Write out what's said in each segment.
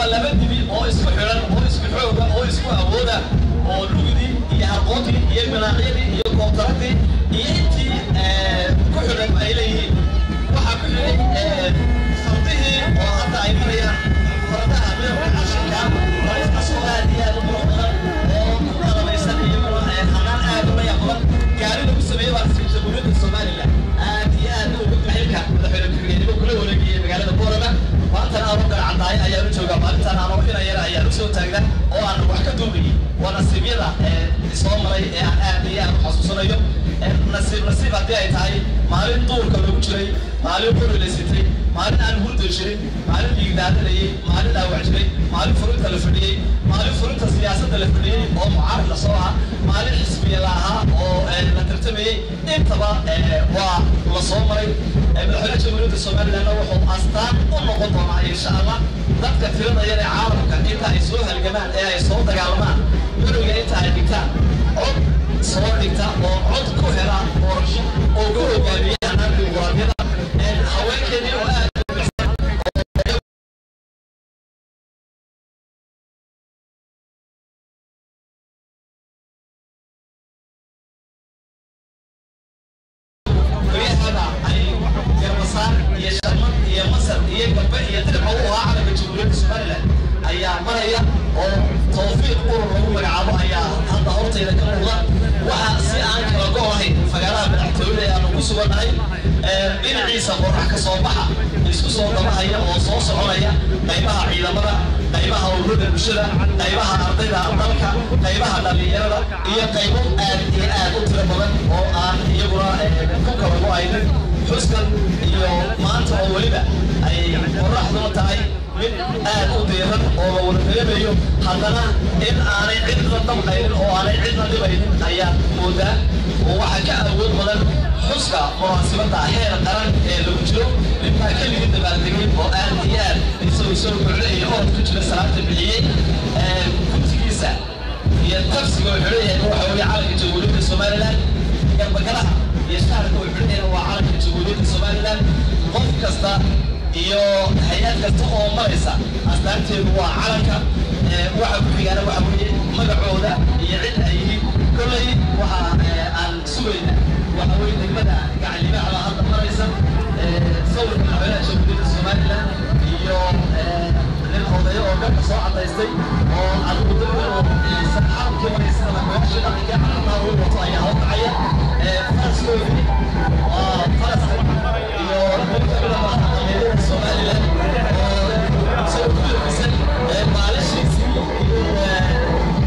waa laba dibi oo isku xidhan oo isku xooga oo isku awooda oo lugdii iyo harqoontii iyo minaacyadii iyo koobtaradii iyo intii ku xidhan ay leeyihiin waxaa ku xidhay fardihii oo hadda ay marayaan fardaha midabka cashinka markaasoo aad iyo aad u qurux badan oo ku qalabaysan iyaguna hanaan aad u layaab badan gaari lagu sameeyey baa jamhuuriyadda somalilan aad iyo aad ugu xilka madaxweyne ku-xigeenimo kula wareegayay magaalada boorama maantana aanu garcadaayo ayaan u joogaa maalintaan aanu inayara ayaan usoo taagna oo aan wax ka duubayay waa nasiibyada soo maray ee aan aad iyo aad u xasuusanayo nasiib nasiib haddii ay tahay maalin duurka lagu jiray maalin qori la sitay maalin aan hurda jirin maalin dhiigdaadanayay maalin dhaawac jiray maalin furinta la fadhiyey maalin furinta siyaasadda la fadhiyey oo mucaarad la soo ah maalin xisbiya la ahaa oo la tartamayey intaba waa la soo maray madaxweynaha jamhuuriyadda somalilandna wuxuu astaan u noqon doonaa insha allah dadka tirada yar ee caalamka inta ay soo halgamaan ee ay soo dagaalamaan curiga inta ay dhigtaan cod soo dhigta oo cod ku hela doorasho oo ku hogaamiya hanaanka dimuqraadiyada haweenkeedii oo aad guryahada ay garbasaar iyo sharmad iyo masar iyo gabbe iyo dirca u ahaa calanka jamhuuriyadda somalilan ayaa maraya oo tawfiiq urur lagu magacaabo ayaa hadda hortayda ka muuqda waxaa si aan kala go ahayn fagaaraha madaxtooyada ee aanu ku sugannahay dhinaciisa qorax ka soo baxa isku soo dabahaya oo soo soconaya qaybaha ciidamada qaybaha ururada bulshada qaybaha ardayda dalka qaybaha dhallinyarada iyo qaybo aad iyo aad u tiro badan oo aan iyaguna ku kala go-aynin xuskan iyo maanta oo weliba ay qoraxduna tahay mid aad u diiran oo la wada dareemayo haddana in aanay cidna damqaynin oo aanay cidna dhibaynin ayaa moodaa oo waxaa ka awood badan xuska munaasibadda heer qaran ee lagu jiro ninbaa keligii dabaaldegay oo aad iyo aad isagoo soo gocda iyo orod ku jira salaanta bixiyey gudsigiisa iyo tafsiga oo xidhayahay waxa weeye calanka jamhuuriyadda somalilan garbagalaha iyo shaarka oo xidhayana waa calanka jamhuuriyadda somalilan qof kasta iyo hay-ad kasta oo maraysa astaanteedu waa calanka waxa ku xigaana waxa weeye magacooda iyo cid ay yihiin kolley waxa aan sugayna waxa weeye degmada gacalibaaxda hadda maraysa sawirka madaxweynaha jamhuuriyadda somalilan iyo nin odayo oo dhanka soo cadaystay oo adigu dadka sarxaabkii maraysa madaxweynaha dhaqanka calankaa uu wato ayaa hawkacaya faraskoodii waa faraska iyo dadka madaxda somalilan oo soo kuyirkisan maalishiisii iyo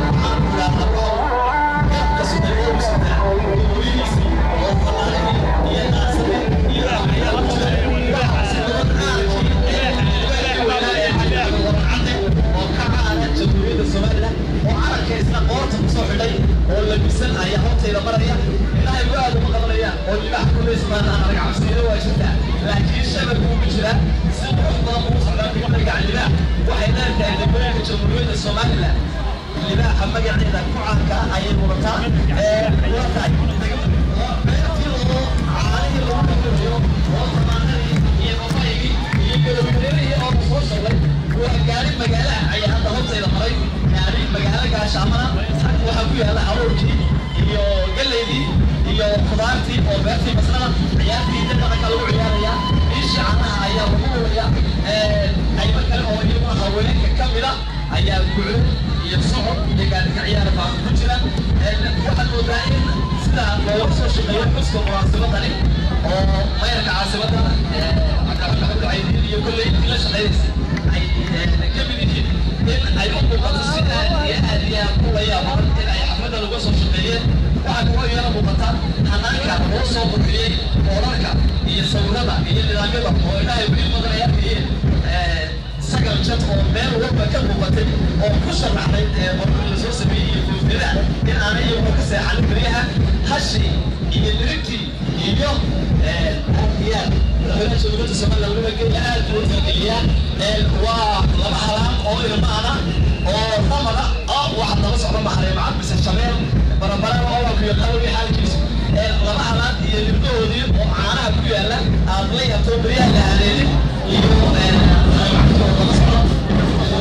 oo labisan ayaa hortayda maraya ilaahay waa aad uma qabanayaan oo libaax kuleysmaan aan arag cabsiina waa jirtaa laakiin shabag uu ku jira si qurux badan ugu socdaa degmada gaclibaax waxay leedahay degmooyinka jamhuuriyadda somalilan libaaxa magaceeda ku caanka ah ayay mudataa waa tahay beertii oo caanihii lagu dhaqajiyo oo tamaanadii iyo babaygii iyo galowgareerihii oo soo socday waa gaari magaalaha ayaa hadda hortayda maray gaari magaalo gaashaamana waxaa ku yaala aroorkii iyo galeydii iyo khudaartii oo beertii basrada ciyaartii dhaqanka lagu ciyaaraya ishii canaha ayaa lagu wulaya qaybo kale oo iyaguna haweenka ka mida ayaa guclo iyo socod iyo gaadhika ciyaar baa ku jira waxaad moodaa in sida looga soo shaqeeyo xuska munaasibadani oo mayrka caasimada cabdiraxmaan maxamed caydiin iyo kolley la shaqeynaysa ay ka mid yihiin in ay u muuqato si aad iyo aad iyo aad u la yaaban in ay xafladda laga soo shaqeeyeen waxaa kaloo iyana muuqata hanaanka loo soo burxiyey boorarka iyo sawirada iyo nidaamyada oo ilaahay weli badan ay arkayeen sagal jad oo meel walba ka muuqatay oo ku sharaxday qorqor la soo sameeyey iyo koofiyada in aanay iyaguna ka seexanin beriyaha hashi iyo nirigtii iyo aadiyaan madaxweynaha jamhuuriyadda somaliland weliba geela aad buu u tixgeliyaa waa laba halaan oo ilmaana oo ramada oo waxa daba socda maxareem cabdise shabeel baranbaraan oo waa ku yaqaan wixii xaalkiisu laba halaan iyo libdahoodii oo caanaha ku yaala aad la yaabto beriyaha la haleelin iyo daba socda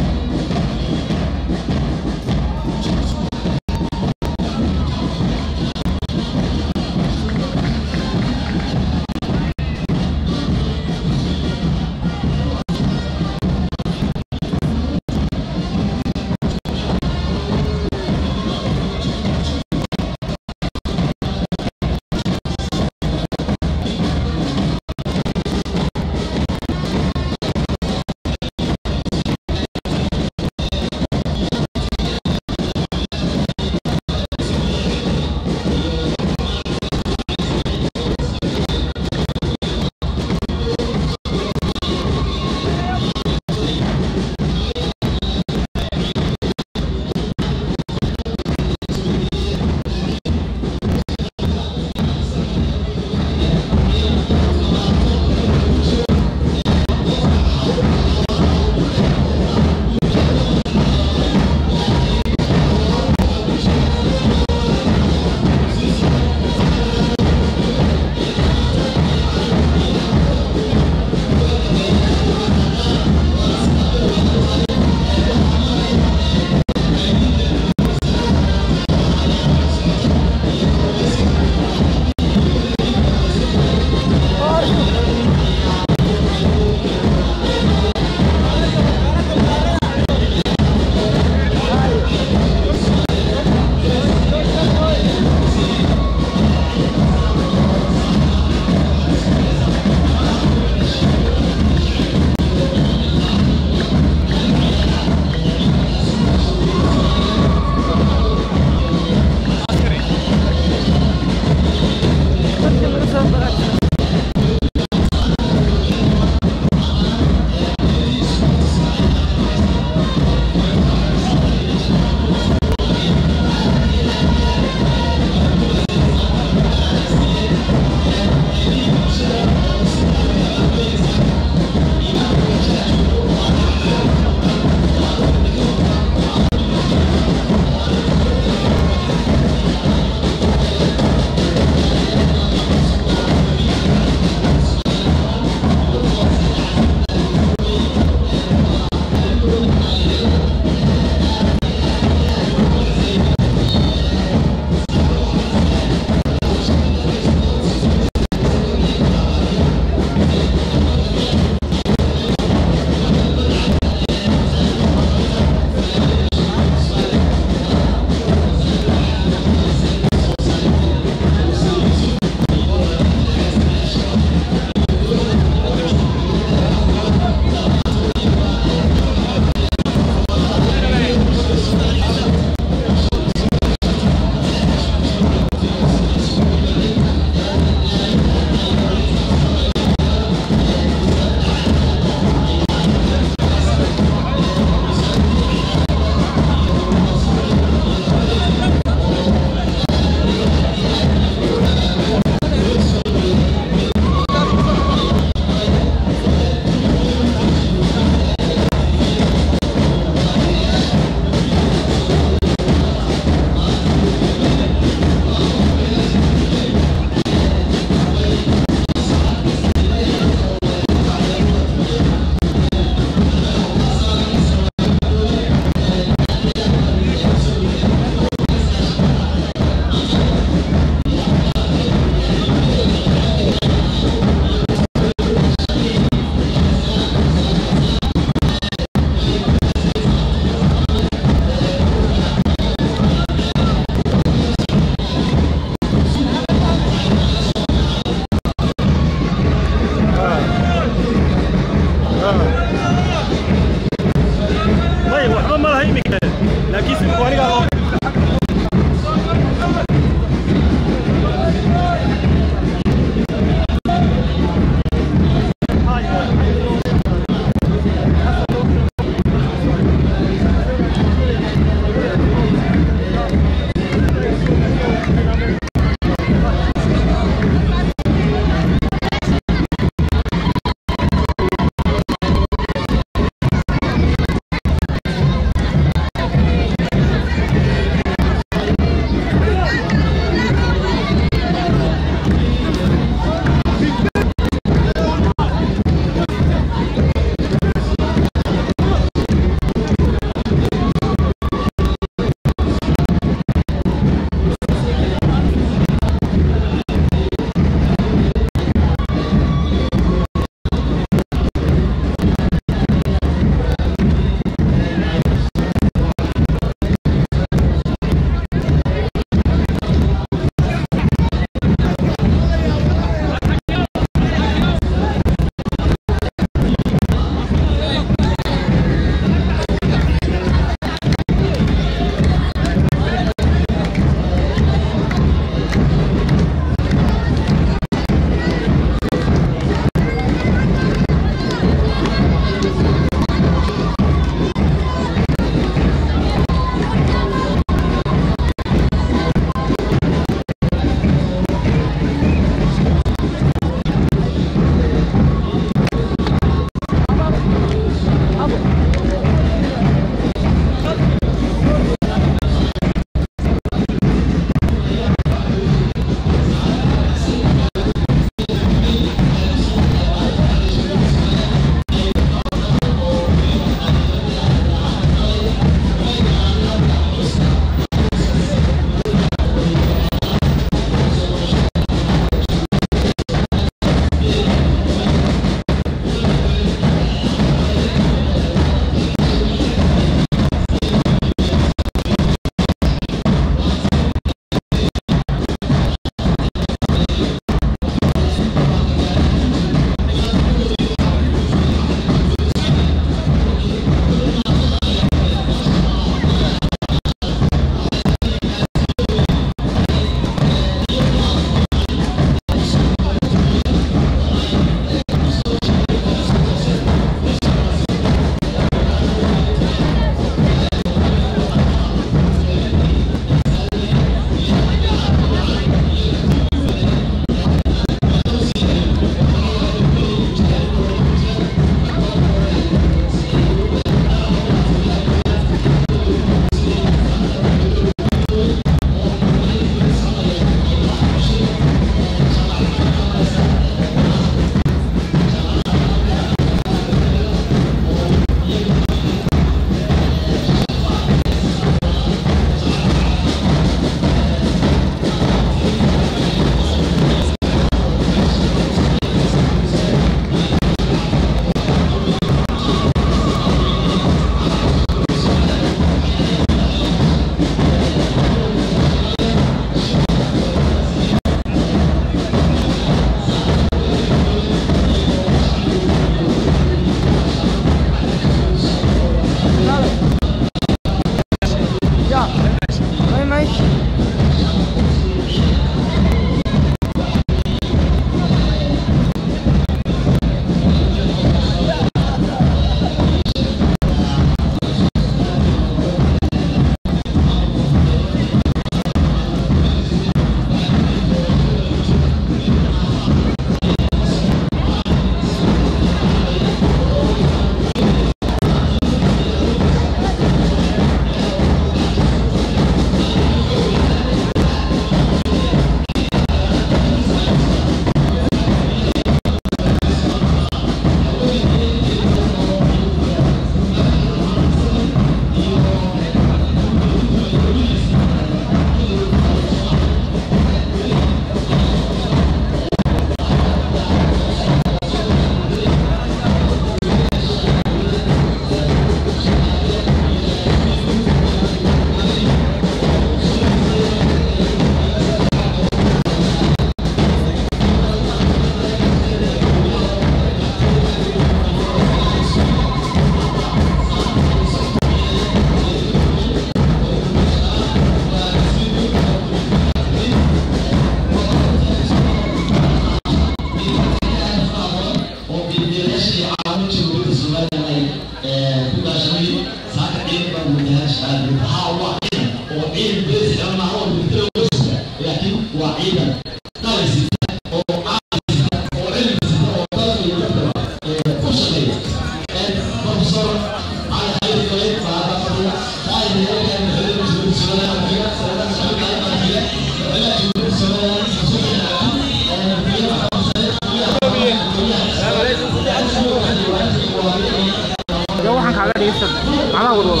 waxaan kaaga dhigaysan macnaha wadwada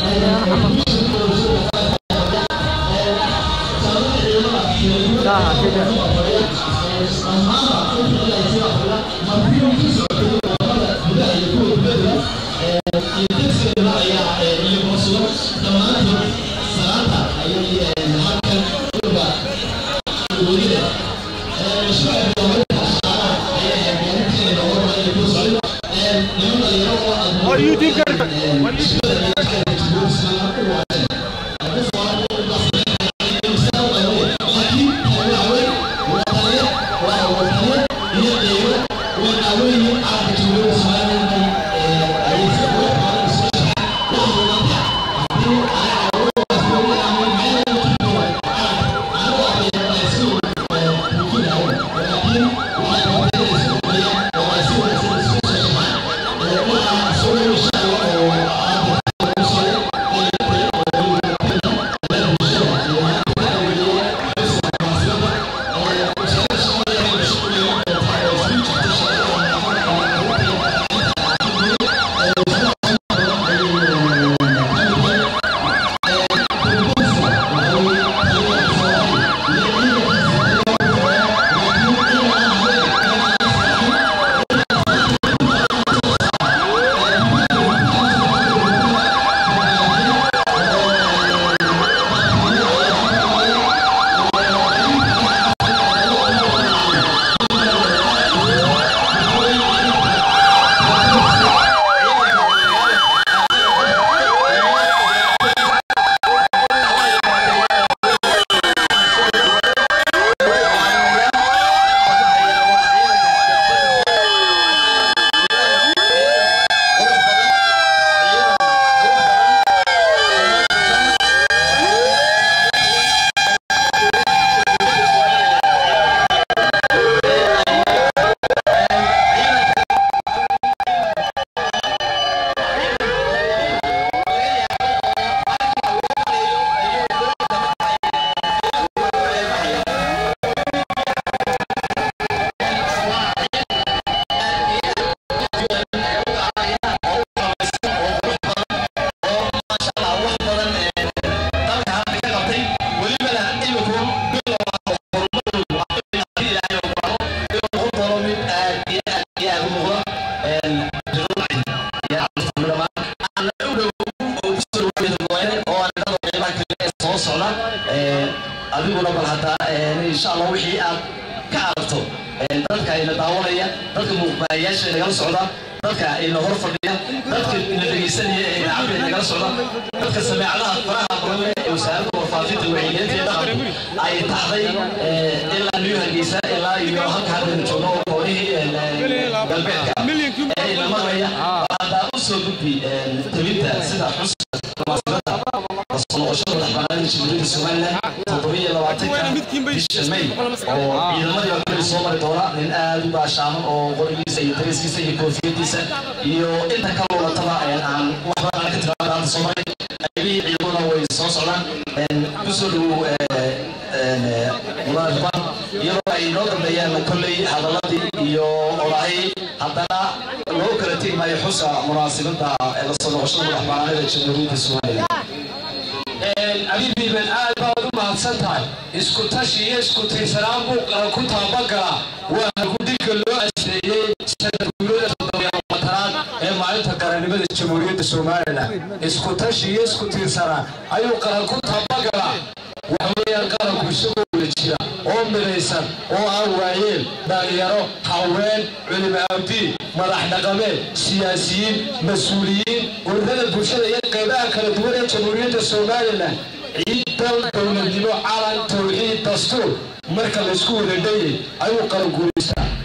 Saha, sida. What YouTube कर What YouTube adiguna bal hataa insha allah wixii aad ka aragto dadka ina daawanaya dadka muuqbaalayaasha nagala socda dadka ina hor fadhiya dadka ina dhegeysanaya ee nacabka nagala socda dadka sameecadaha faraha badan leh ee wasaaradda warfaafinta wacyigelinta iyo dhaqanku ay taxday ilaa new hargeysa ilaa iyo halka haddaynu joogno oo koonihii galbeedka ee ina maraya haddaa u soo gudbi tabinta sida xuska munaasabada noqoshada madaxbannaanida jamhuuriyadda somalilan toddobiyo labaatanka bisha may oo ciidamadii oo kale soo mari doona nin aad u baashaaman oo qorigiisa iyo dariskiisa iyo koofiyadiisa iyo inta ka luulataba aan wax badan aan ka tiraada hadda soo maray qaybihii ciidamada way soo socdaan kusoo dhowow munaasabad iyadoo ay inoo dambeeyaan kolley hadaladii iyo olahay haddana loo kala tegi maayo xuska munaasibada la soo noqoshada madaxbannaanida jamhuuriyadda somalilan abibiiban aad baad u mahadsan tahay isku tashi iyo isku tiirsanaan buu ku taabagalaa waa halgudhigga loo asteeyey sanad guurada toddobiyo matanaad ee maalinta qarannimada jamhuuriyadda somalilan isku tashi iyo isku tiirsanaan ayuu qaran ku taabagalaa waxweeyaan qaranku isagoo wada jira oo midaysan oo aan waayeen dhalinyaro haween culimo abdi madax dhaqameed siyaasiyiin mas-uuliyiin ururada bulshada iyo qaybaha kala duwan ee jamhuuriyadda somalilan ciidan dowladnimo calan towxiid dastuur marka laysku wada dhayay ayuu qaran guulaystaa qofka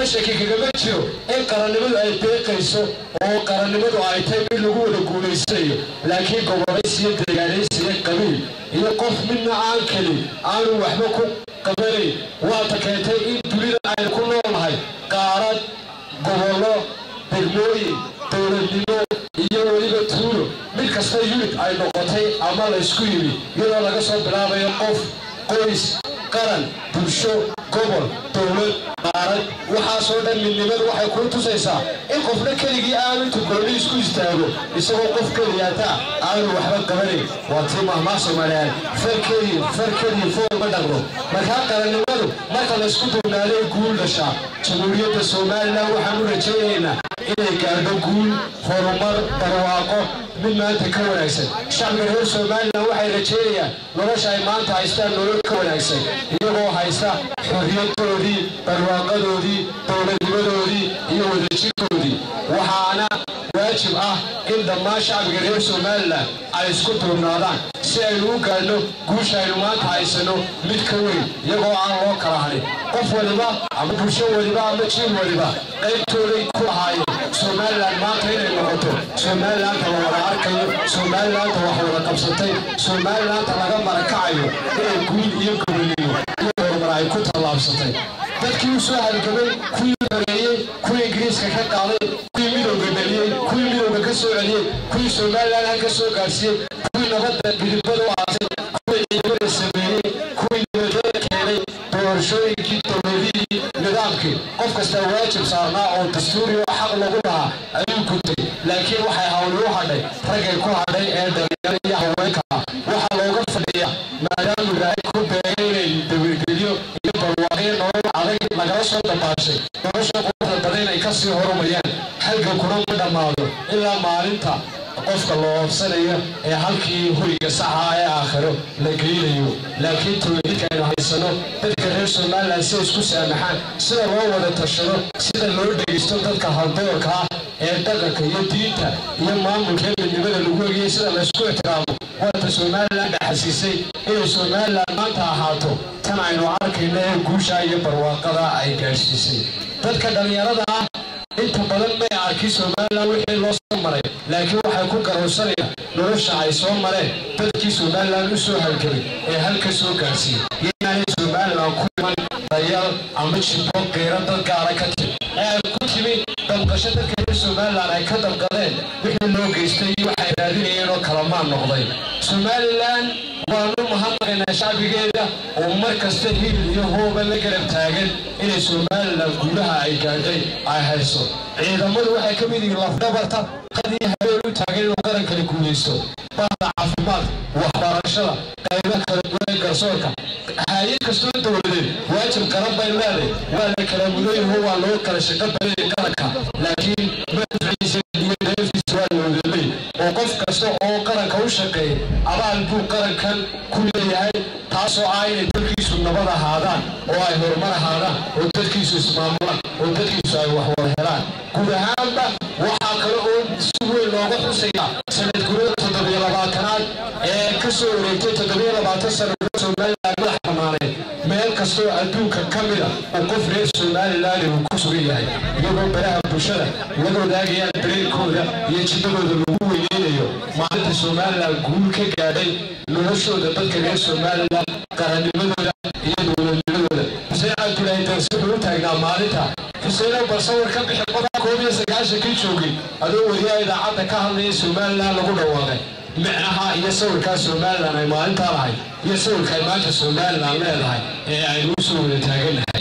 shaki kagama jiro in qarannimadu ay deeqayso oo qarannimadu ay tahay mid lagu wada guulaysayo laakiin gobolaysi iyo deegaanaysi iyo qabiil iyo qof midna aan kelin aanu waxba ku qabanayn waata keentay in dunida aynu ku noolnahay qaarad gobollo degmooyin dowladnimo iyo weliba tuulo mid kasta yunid ay noqotay ama laysku yimi iyadoo laga soo bilaabayo qof qoys qaran bulsho gobol dowlad qaarad waxaasoo dhan midnimadu waxay kuu tusaysaa in qofna keligii aanu intu goolli isku istaago isagoo qof keliyaata aanu waxba qabanayn waa tii mahmaa soomaaliyaad farkeedii farkeedii fool ma dhaqno markaa qarannimadu marka laysku duwnaaday guul dhashaa jamhuuriyadda somalilan waxaan u rajaynaynaa inay gaadho guul horumar barwaaqo mid maanta ka wanaagsan shacbiga reer somalilan waxay rajaynayaan nolosha ay maanta haystaan nolol ka wanaagsan iyagoo haysta xorriyadoodii barwaaqadoodii dowladnimadoodii iyo wadajirkoodii waxaana waajib ah in dhammaan shacbiga reer somalilan ay isku duubnaadaan si aynu u gaadhno guusha aynu maanta haysano mid ka weyn iyagoo aan loo kala hadhin qof waliba ama bulsho waliba ama jiil waliba qaybtooday ku lahaayeen somalilan maanta inay noqoto somalilaanta la wada arkayo somalilaanta wax wada qabsatay somalilaanta laga marakacayo inay guul iyo gobolnimo iyo horumar ay ku tallaabsatay dadkii u soo halgamay kuwii horeeyey kuwii ingiriiska ka qaaday kuwii midowga dhaliyey kuwii midowga ka soo celiyey kuwii somalilan ha ka soo gaarsiiyey kuwii nabadda bidibada u aasay kuwii ciidamada sameeyey kuwii nabadada keenay doorashooyinkii dowladihii nidaamkii qof kasta waajib saarnaa oo dastuuri oo xaq lagu lahaa ayuu gutay laakiin waxay hawli u hadhay raggay ku hadhay ee dhalinyaro iyo haweenka ah waxaa looga fadhiya maadaama ilaahay ku beegay inay dawirgelyo iyo barwaaqyo nolol adag lagala soo dabaashay nolosha quruxda badan inay kasii horumayaan halgankuna ma dhammaado ilaa maalinta qofka loo oobsanayo ee halkii hoyga saxa ee aakhiro la geynayo laakiin tawxiidka aynu haysano dadka reer somalilan si isku saamaxaan sida loo wada tashado sida loo dhegeysto dadka haldoorka ah ee dhaqanka iyo diinta iyo maamulka ee midnimada lagu egiyay sida laysku ixtiraamo waata somalilan dhaxasiisay inay somalilan maanta ahaato tan aynu arkayno ee guusha iyo barwaaqada ay gaadhsiisay dadka dhallinyarada ah inta badan may arkin somalilan wixii loo soo maray laakiin waxay ku garowsanayaan nolosha ay soo mareen dadkii somalilan u soo halgelay ee halka soo gaarsiiyey inaanay somalilan ku iman dayaal ama jibbo qeyro dad gaara ka timi ee ay ku timi damqasho dadka reer somalilan ay ka damqadeen wixii loo geystay iyo waxay raadinayeen oo kalamaan noqday somalilan waanu mahadnaqaynaa shacbigeeda oo mar kasta hil iyo hooba la garab taagan inay somalilan guulaha ay gaadhay ay hayso ciidamadu waxay ka mid yihiin lafdhabarta qadii habeen u taagan inuu qarankani guulaysto bahda caafimaad waxbarashada qaybo kala duwan ee garsoorka hay-ad kastoo dowladeed waajib qaran bay leeday waa la kala mudayaho waa loo kala shaqo badayay qaranka laakiin madficiisa iyo deefiisa waa la wadalay oo qof kasta oo qaranka u shaqeeyay abaal buu qarankan ku leeyahay taasoo ah inay dalkiisu nabad ahaadaan oo ay horumar ahaadaan oo dadkiisu ismaamulaan oo dadkiisu ay wax wada helaan guud ahaanba waxaa kale oo si weyn looga xusaya sanad gurada toddobiyo labaatanaad ee ka soo wareegtay toddobiyo labaatan sanad somalilan madax bannaaneed meel kastoo adduunka ka mida oo qof reer somalilan uu ku sugan yahay iyagoo baraha bulshada laga wadaagayaan dareenkooda iyo jidadooda lagu weyneynayo maalinta somalilan guul ka gaadhay noloshooda dadka reer somalilan qarannimadooda iyo dowladnimadooda xuseen cabdulaahi darsi wuxuu u taagnaa maalinta xuseenow bal sawir ka bixi qofka koob iyo sagaashankii joogay adoo weliyaa idaacadda ka hadlaya somalilan lagu dhawaaqay micnaha iyo sawirkaa somalilan ay maalintaa lahay iyo sawirka ay maanta somalilan leedahay ee aynu u soo wada taaganahay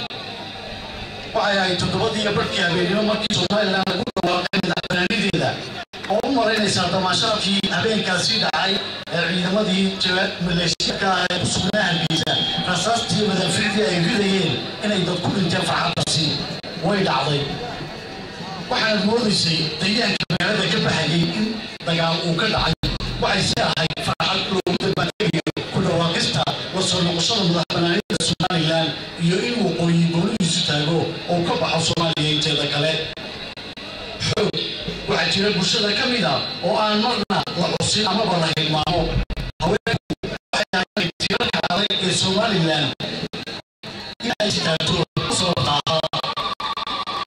waxay ahayd toddobadii iyo barhkii habeenimo markii somalilan lagu dhawaaqay madaxbanaanideeda oo u maraynaysaa damaashaadkii habeenkaasi dhacay ee ciidamadii maleeshiyadka ah ee ku sugnaa hargeysa rasaastii madaaficdii ay ridayeen inay dad ku dhinteen farxaddaasi way dhacday waxaad moodaysay dayaanka magaalada ka baxayay in dagaal uu ka dhacay waxay si ahayd farxad loogu dabaaldegayo ku dhawaaqista la soo noqoshada madaxbanaanida somalilan iyo in waqooyi golihiisu taago oo ka baxo soomaaliya inteeda kale xoog waxaa jira bulshada ka mid a oo aan marna la xusin amaba la hilmaamo haweenku waxay ahayd tirarka adag ee somalilan in ay istaagto soo daaqa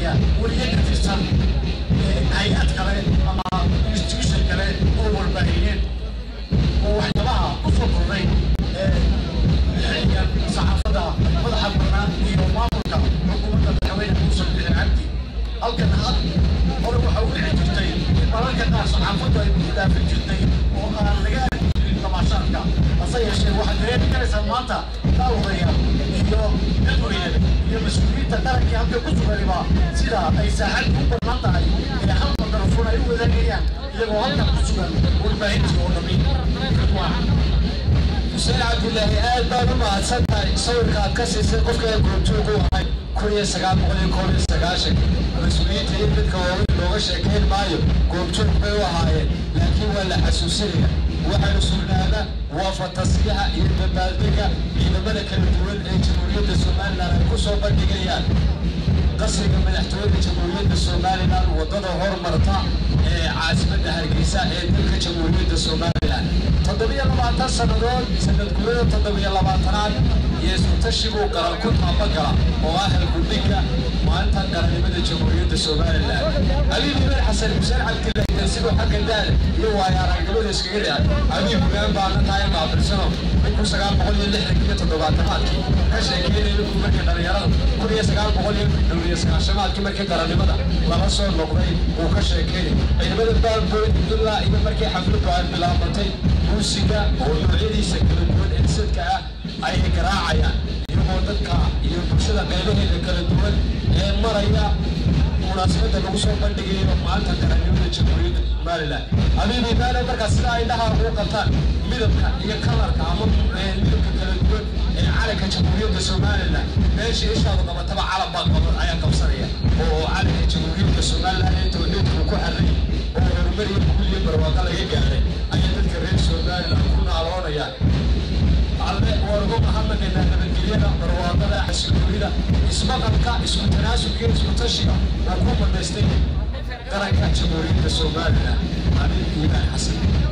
noqonaya weliye ka tirsan hay-ad kale ama institution kale oo warbaahineed oo waxyaabaha ku soo kordhay xilligan saxaafadda madaxa bannaan iyo maamulka xukuumadda madaxweyne muuse bixin cabdi halkan had hore waxa u dhici jirtay in mararka qaar saxaafaddu ay ku dhaafin jirtay oo aan laga arki jirin damaashaadka hase yeeshee waxaad dareemi karaysaa maanta daawadayaal iyo dadweyne iyo mas-uuliyiinta qarankii halka ku suganiba sida ay saaxad u bannaan tahay ee hal mikrofon ay u wadaagayaan iyagoo halkan ku sugan warbaahintii oo dhammi xuseen cabdilaahi aad baad u mahadsan tahay sawirka aad ka siisay qofka goobjoog u ahay kun iyo sagaal boqol iyo koob iyo sagaashan mas-uuliyiinta iyo dadka waaweyn looga sheekayn maayo goobjoog bay u ahaayeen laakiin waa la xasuusinaya waxaynu sugnaana waa fatasiyaha iyo dabaaldega ciidamada kala duwan ee jamhuuriyadda somalilan ay ku soo bandhigayaan qasriga madaxtooyada jamhuuriyadda somalilan waddada hormarta ee caasimadda hargeysa ee dalka jamhuuriyadda somalilan toddobiyo labaatan sannadood sanad gurada toddobiyo labaatanaad iyo isutashibuu qaran ku taabagala oo ah halgudhiga maalinta qarannimada jamhuuriyadda somalilan ali liban xasan xuseen cabdillahi darsigo xagga daada iyo waayo aragnimada iskaga dhacay abi bugaan baana tahay qaabilsano kun sagaal boqol iyo lixdan iyo toddobaatanaadkii ka sheekeynaya inuu markii dhalinyarada kun iyo sagaal boqol iyo dhowr iyo sagaashamaadkii markii qarannimada lala soo noqday uu ka sheekeynay ciidamada baalbood ilaa iyo markii xafladdu ay bilaabatay muusiga oo noocyadiisa kala duwan ee sadka ah ayay garaacayaan iyagoo dadka iyo bulshada qaybaheeda kala duwan ee maraya munaasabadda lagu soo bandhigayo maalinta qarannimada jamhuuriyadda somalilan habiibi maana markaa sida ay dhaha ugu qabtaan midabka iyo kalarka ama midabka kala duwan ee calanka jamhuuriyadda somalilan meesha ishaadu qabataba calan baa qaban ayaa qabsanaya oo calanka jamhuuriyadda somalilan ee towleedku ku xarray oo horumar iyo guul iyo barwaaqo laga gaaray ayaa dadka reer somalilan ku naaloonayaan alle wargu mahadnaqaynaa nabadgelyada barwaaqada xasiloonida ismaqalka isku tanaasubka iyo isku tashiga oo ku madaystay qaranka jamhuuriyadda somalilan ali iimaan xasan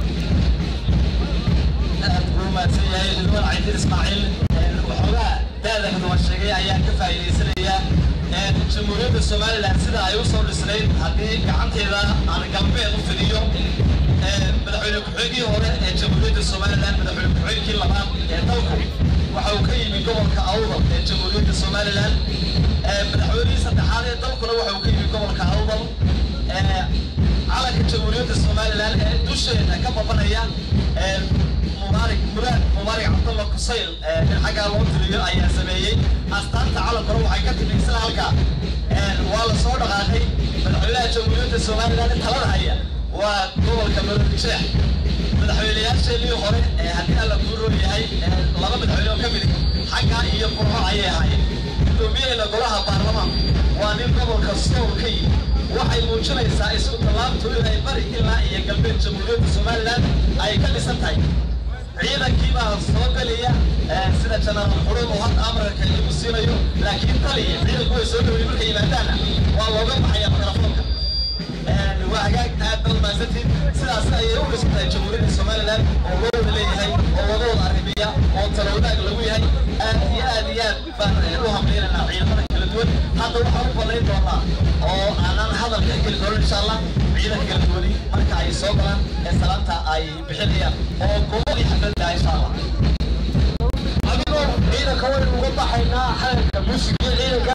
aad buu mahadsan yahay ridwaan caydiin ismaaciil waxoogaa daada ridwaan sheegay ayaa ka faa'iidaysanaya jamhuuriyadda somalilan sida ay u soo dhisnayd haddii gacanteeda aan galbeed u fidiyo madaxweyne ku-xigii hore ee jamhuuriyadda somalilan madaxweyne ku-xigii labaad ee dalku waxa uu ka yimi gobolka awdal ee jamhuuriyadda somalilan madaxweynihii saddexaad ee dalkuna waxa uu ka yimi gobolka awdal calanka jamhuuriyadda somalilan ee dusheeda ka babanaya mubaarig muraad mubaarig cabdalla kusayl in xaggaa loo tiriyo ayaa sameeyey astaanta calankuna waxay ka timi isla halkaa waa la soo dhaqaaqay madaxweynaha jamhuuriyadda somalilan talada haya waa gobolka maroodijeex madaxweynayaasheenii hore ee haddii alla kuu roon yahay laba madaxweyne oo ka mid xaggaa iyo qurxo ayay ahaayeen guddoomiyaheena golaha baarlamaanku waa nin gobolka sool ka yimi waxay muujinaysaa isku tallaabtu inay bari ilaa iyo galbeed jamhuuriyadda somalilan ay ka dhisan tahay ciidankii baa soo gelaya sida janaal xurun oo hadda amarka igu siinayo laakiin taliya ciidanku way soo dhowey markay yimaadaana waa looga baxaya mikrofoonka waa hagaag aad baad mahadsantiin sidaas ayay u dhisan tahay jamhuuriyadda somalilan oo loo wada leeyahay oo laga wada arrimiya oo talawadaag lagu yahay aad iyo aad iyo aad baan u hamlaynaynaa ciidamada kala duwan hadda waxaan u ballayn doonaa oo aanan hadalka geli doonin insha allah ciidanka kala duwani marka ay soo galaan ee salaanta ay bixinayaan oo gobolii xafladda insha allah adigoo ciidanka waynu uga baxaynaa xalalka muusiga ciidanka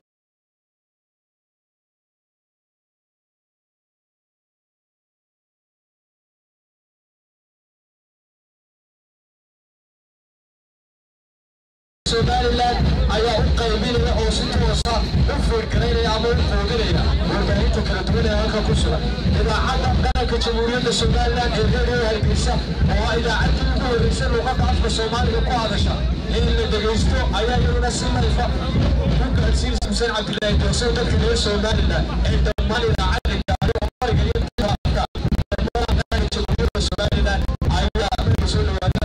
somalilan ayaa u qaybinaya oo si toosa u foorgaraynaya ama u qoodinaya warbaahinta kala duwan ee halka ku sugan idaacadda qaranka jamhuuriyadda somalilan ee reeriyo hargeysa oo ah idaacaddii ugu horreysay luuqadda afka soomaaliga ku hadasha in la dhegaysto ayaa iyaduna si layfa u gaadhsiinaysa xuseen cabdilaahi doorso dadka reer somalilan ee dhammaan idaacadda gaari oo qoriga iyo taabka dhammaan qaranka jamhuuriyadda somalilan ayaa soo dhawaada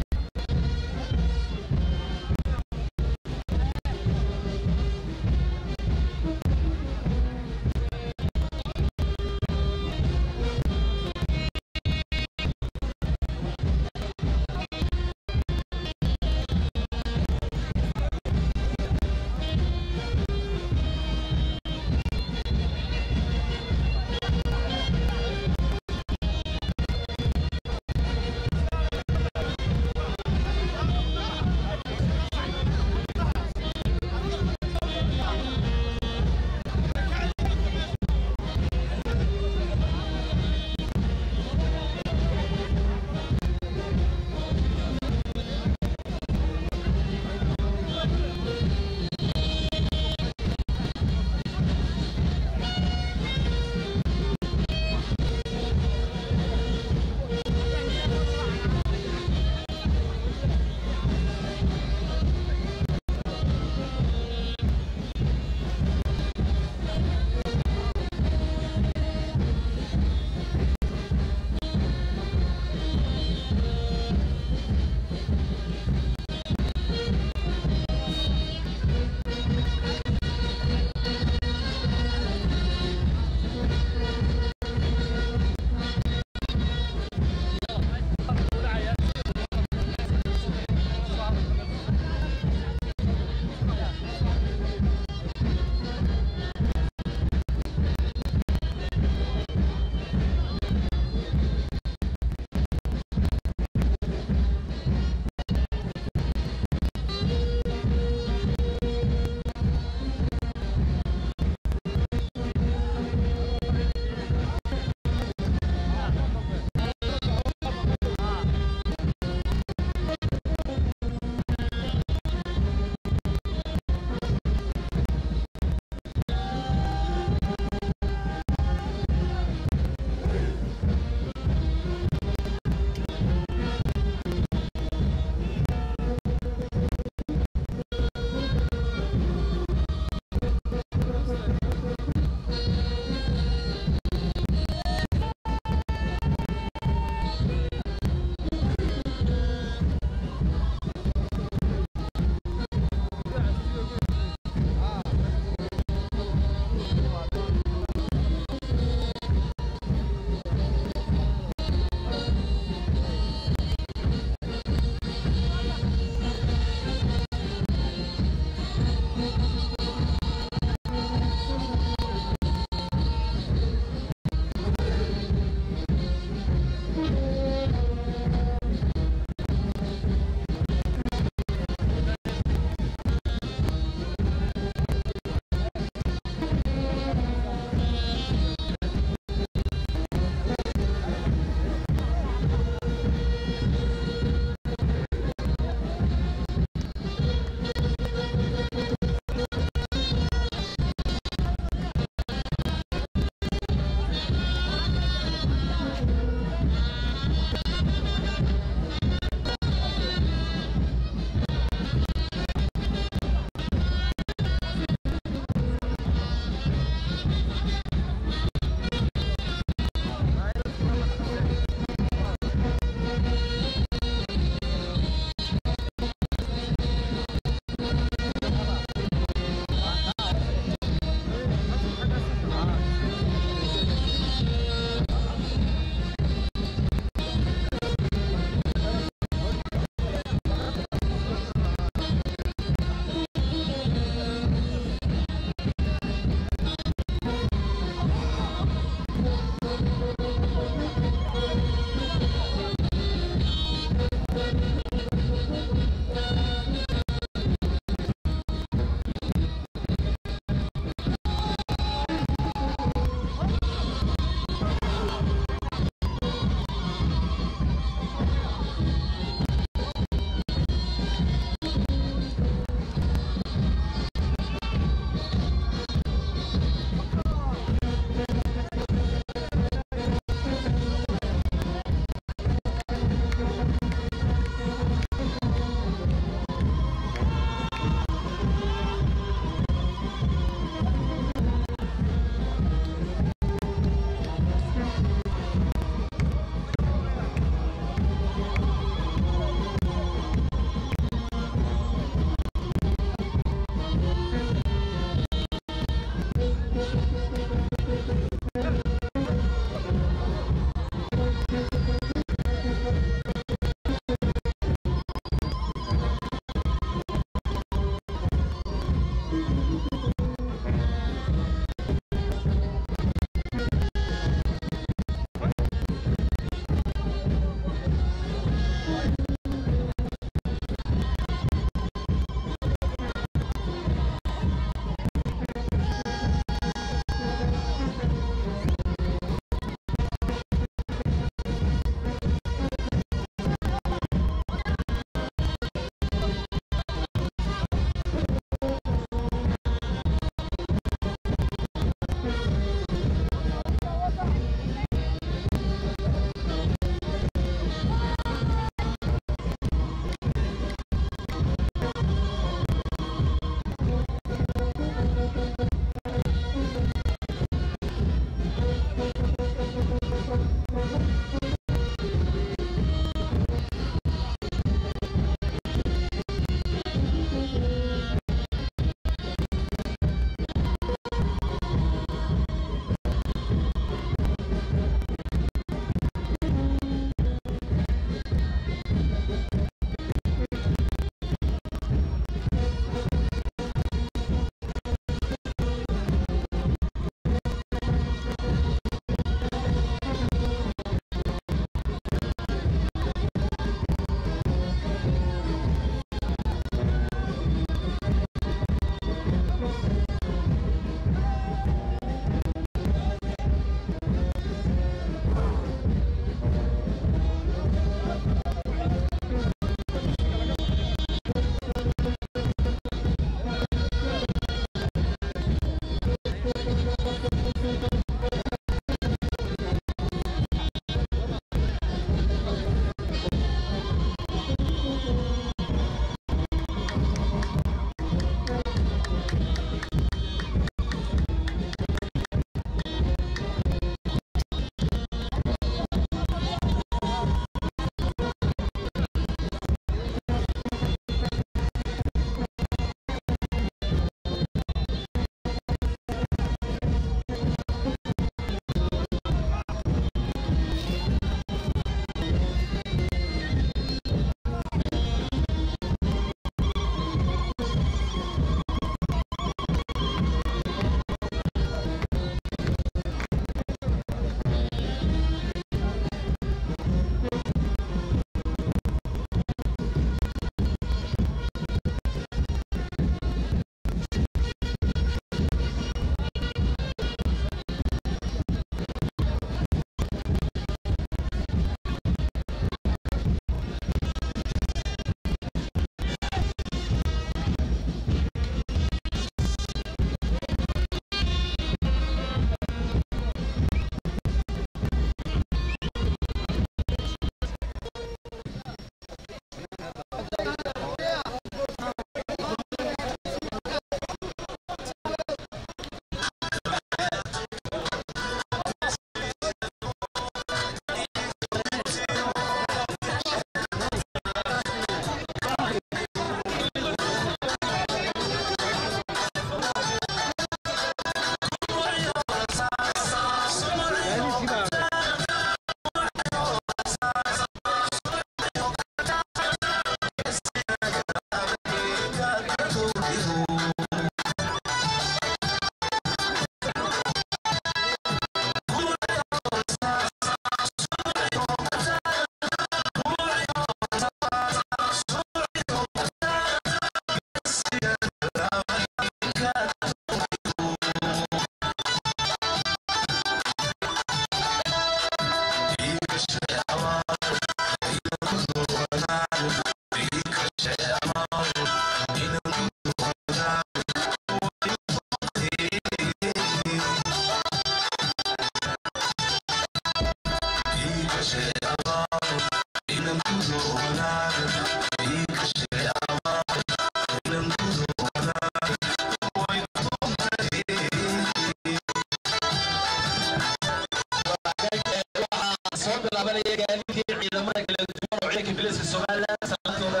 bilaabanaya gaadiidkii ciidamada kala duwan oo ciidanka biliska somalilan sanadkooda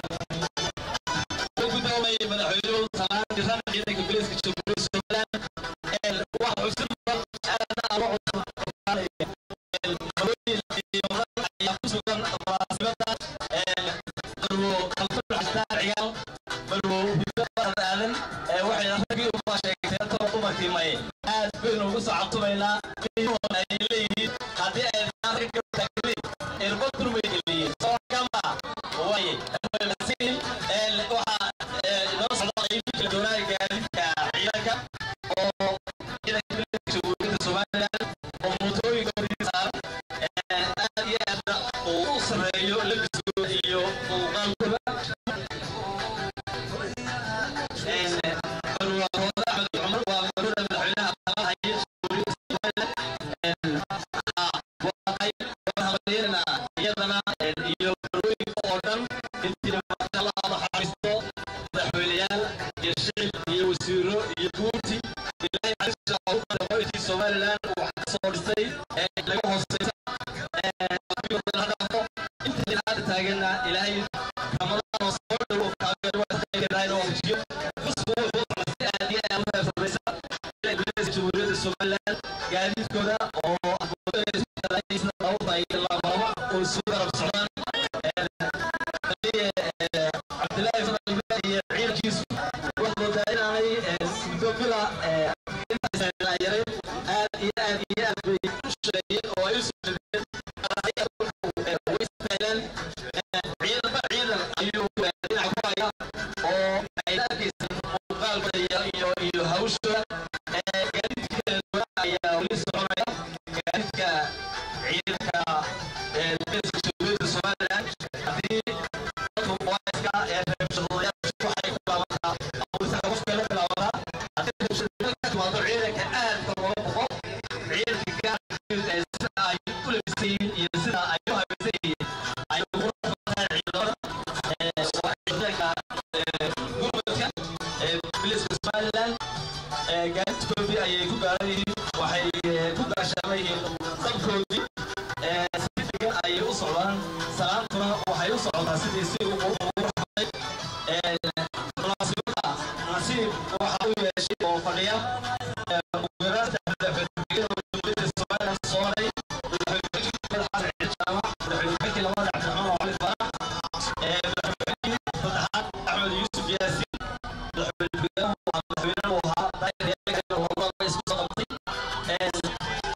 u guddoomaya madaxweynuhu salaan jiran ciidanka biliska jamhuuriyadda somalilan waxa xusid mudan aadna ama cusubaalaya hawooyin iyo mudan ayaa ku sugan munaasibada marwo kalfur xastaan ciyaal marwo hiddo barad aadan waxayna raggii uga sheegtay taba dumarkii maye aad baynu ugu soo cabtumaynaa qiimahoona ay leeyihiin haddii ay ragga gabdhaageli erbo durmay geliyeen soo kama waye waymasin waxaa inoo socda qaybin kala doonaa gaadiidka ciidanka oo ciidanka militariga jamhuuriyadda somalilan oo mootooyinka horyiin saaran aad iyo aadna uu u sareeyo labiskooda iyo muuqaalkooda marwaarooda axmed cumar waa marwada madaxweynaha talada haya jamhuuriyadda somalilan iyadana iyo marwooyinka oo dhan intiina maashallah xariisto madaxweyneyaal iyo shicib iyo wasiiro iyo guurti ilaahay xariista ugu badan qoyskii somalilan uu wax ka soo dhistay laga hooseysa inta hadda taagana ilaahay ramadaan oo soo dhow kaageerwaadkaykeedahayna waajiyo xusbu wuxuu si aad iyo aad u heersadaysa jamhuuriyadda somalilan gaadiidkooda oo labalaba oo isu garab socdaan cabdilaahi fadalime iyo ciidankiisu waxaa moodaa inaanay muddo bila intaas yaray aad iyo aad iyo aad bay u shaqeeyeen oo ay u soo jeedeen way istaagaan ciidanba ciidan ayuu dhinac ku haya oo ay arkaysan muuqaalka iyo iyo hawshooda gaadiidka kala duwan ayaa weli soconaya gaadiidka ciidanka beeska jamhuuriyadda somalilan haddii dadku muwaayiska ee reebshadayaashu waxay ku bilaabataa abuuritaanka qofka la bilaabataa haddii reebshadada ka timaado ciidanka aadka looga boqo ciidanka gaarka sida ay u labisan yihiin iyo sida ay u habaysan yihiin ay ugu rafataan ciidamada ciidanka gurmadka biliska somalilan gaadiidkoodii ayay ku gaaran yihiin waxay ku gaashaaman yihiin dabkoodii si degan ayay u socdaan salaantuna waxay u socotaa sidii si ugu raxmay munaasibada nasiib waxa u yeeshay oo fadhiya uguaraasta madaxweyne jamhuuriyadda somalilan soo maray madaxweyne xasan ciid jaamac madaxweyne labada cabdiraxmaan cali farax madaxweyne saddexaad axmed yuusuf yaasiin madaxweyne madaxweynaha ahaa daayiryaal wadada isku soo qabtay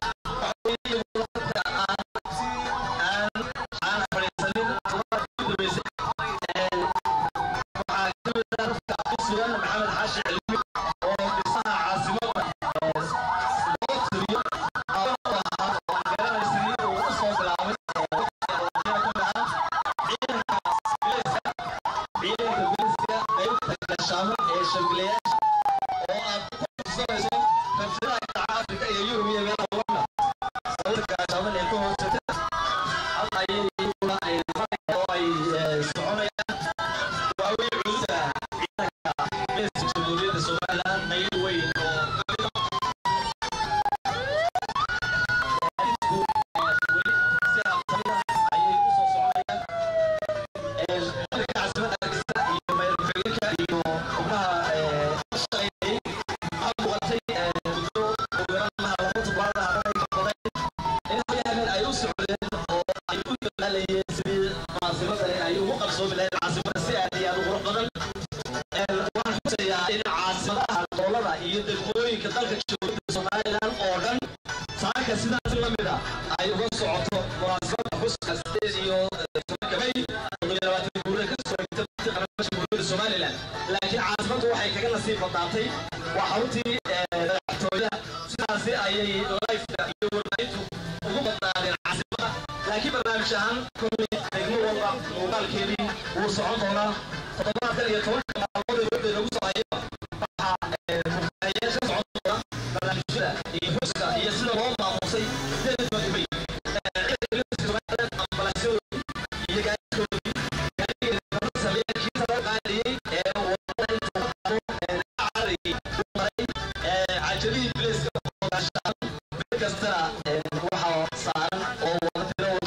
maxamed xaashi cilmi oo dhisaha caasimada loo tiriyo garanaysi uu u soo bilaabay ciidanka biliska ciidanka biliska qaybta gashaamo ee shambilayaasha oo aad ku tusanayso rabshadaha dhaca afrika iyo yurub iyo meelaha lamida sawirka gashaaman ee ka hoosata hal ayay oo ay soconayaan waawey culuda ciidanka beeska jamhuuriyadda somalilan qayb weyn oo si habsami ayay u soo soconayaan marka caasimada hargeysa iyo mayr ku-xigeenka iyo xubnaha shaqaynayay waxaa muuqatay muddo ugu yaraan maha laba toddobaad hadanay ka badan in habeen ay u socdeen oo ay u dadaalayeen sidii munaasibadani ay ugu qabsoomi lahayd caasimada si aad iyo aad u qurux badan waxaan xusayaa in caasimadaha dowlada iyo degmooyinka dalka jamhuuriyadda somalilan oo dhan saaka sidaas la mid ah ay uga socoto munaasabada xuska sideed iyo tobanka may toddobiyo labaatan guurida ka soo xigta qaranka jamhuuriyadda somalilan laakiin caasimaddu waxay kaga nasiib badnaatay waa xaruntii madaxtooyada sidaasi ayay lifeka iyo warbaahintu ugu badnaadeen caasimada laakiin barnaamij ahaan kolley degmo walba muuqaalkeedii wuu socon doonaa toddobaadkan iyo tobanka maalmood ee wadda lagu soo hayaba waxaa muqaayaal ka socon doona barnaamijyada iyo xuska iyo sida loo maamusay sideed madubay ambalaasyadooda iyo gaadiidkoodii gaadigeeda sameeykiisa loo qaadayey ee wadada intuu qaado cararayay u maray cajalihii bilayska oo gaashaan mid kastana waxaa saaran oo wada tiro